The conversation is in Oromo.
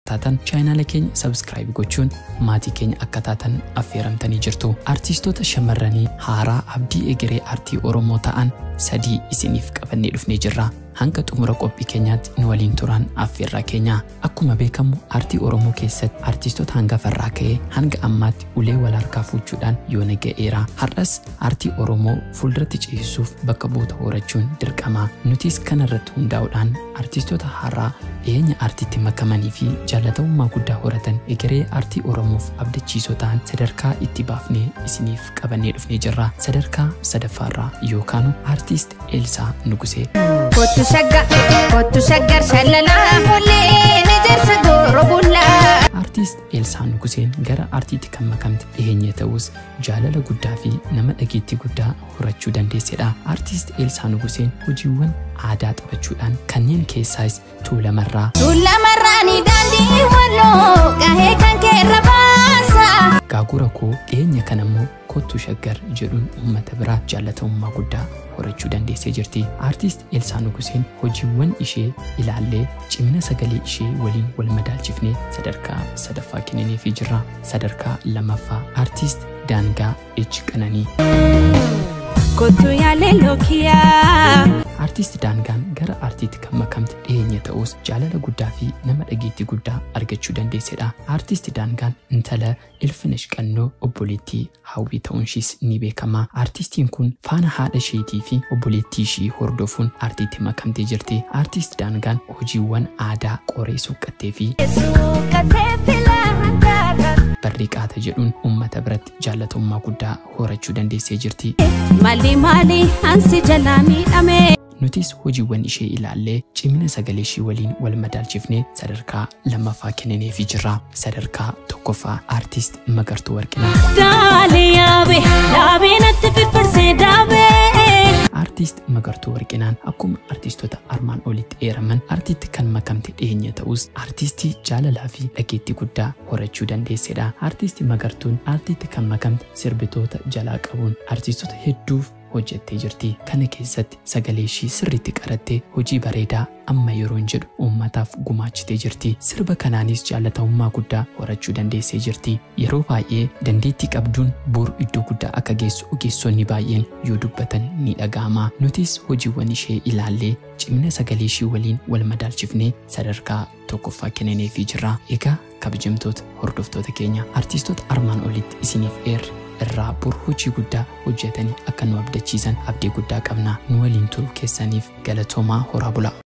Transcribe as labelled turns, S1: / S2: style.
S1: taatan chaayinaala keenya sabskiraayib gochuun maatii keenya akka taatan affeeramtanii jirtu. Artiistoota shamarranii haaraa abdii egeree aartii Oromoo ta'an sadii isiniif qabannee dhufnee jirra. Hanga xumura qophii keenyaatti nu waliin turan affeerraa keenya. Akkuma beekamu aartii Oromoo keessatti artiistoota hangafarraa ka'ee hanga ammaatti ulee wal harkaa fuuchuudhaan yoona ga'eera. Har'as aartii Oromoo fuulduratti ceesisuuf bakka buuta horachuun dirqama. Nutis kanarratti hundaa'uudhaan artiistoota haaraa dhiyeenya aartiitti makamanii fi jaalatamummaa guddaa horatan egeree aartii Oromoof abdachiisoo ta'an sadarkaa itti baafnee isiniif qabannee dhufnee jirra. Sadarkaa sadaffaarraa yookaan aartiist Eelsaa Nugusee.
S2: Kottu shagga, kottu shaggar shallalaa follee ni jarsa gooroo bullaa.
S1: Artiist Eelsaa Nuguseen gara aartiitti kan makamte dhiyeenya ta'us jaalala guddaa fi nama dhageettii guddaa horachuu dandeessedha. Artiist Eelsaa Nuguseen hojiiwwan aadaa taphachuudhaan kanneen keessaas tuulamarraa
S2: Tuulamarraanii daandii walloo gahee kan keerra baasa.
S1: gaagura koo dhiyeenya kan ammoo kottu shaggar jedhuun uummata biraa jaalatamummaa guddaa horachuu dandeessee jirti. Aartiist Eelsaa Nuguseen hojiiwwan ishee ilaallee cimina sagalee ishee waliin wal madaalchifnee sadarkaa sadaffaa kennineefii jirra. Sadarkaa lammaffaa aartiist Daangaa Echi Qananii.
S2: Kottu yaalee lookiyaa.
S1: Aartiist Daangaan gara aartiitti kan makamte dhiyeenya ta'us jaalala guddaa fi nama dhageettii guddaa argachuu dandeessedha. Aartiist Daangaan intala ilfinash qannoo obboleettii hawwii ta'uunshiis ni beekama. Aartistiin kun faana haadha isheetii fi obboleettii ishii hordofuun aartiitti makamtee jirti. Aartiist Daangaan hojiiwwan aadaa qoree suuqqattee fi
S2: Suuqatee filaataa.
S1: barriiqaata jedhuun uummata biratti jaalatamummaa guddaa horachuu dandeessee jirti.
S2: Maali maali ansi jalaa miidhame.
S1: Nutis hojiiwwan ishee ilaallee cimina sagalee ishii waliin wal madaalchifnee sadarkaa lammaffaa kennineefii jirra. Sadarkaa tokkoffaa aartiist Magartuu Warqinaa.
S2: Daalee yaabee yaabee natti firfirsee daabee.
S1: Aartiist Magartuu Warqinaan akkuma artiistota armaan olitti eeraman aartiitti kan makamte dhiyeenya ta'us aartiistii jaalalaa fi dhageettii guddaa horachuu dandeessedha. Aartiistii Magartuun aartiitti kan makamte sirbitoota jalaa qabuun aartiistota hedduuf hojjettee jirti. Kana keessatti sagalee ishii sirriitti qarattee hojii bareedaa amma yeroon jedhu uummataaf gumaachitee jirti. Sirba kanaanis jaalatamummaa guddaa horachuu dandeessee jirti. Yeroo baay'ee dandeettii qabduun boru iddoo guddaa akka geessu ogeessonni baay'een yoo dubbatan ni dhaga'ama. Nutis hojiiwwan ishee ilaallee cimina sagalee ishii waliin wal madaalchifnee sadarkaa tokkoffaa kennineefii jirra. Egaa kabajamtoota hordoftoota keenya artiistota armaan olitti isiniif eerre irraa bor hojii guddaa hojjetanii akka nu abdachiisan abdii guddaa qabna nu waliin turuu keessaniif galatoomaa horaa bula.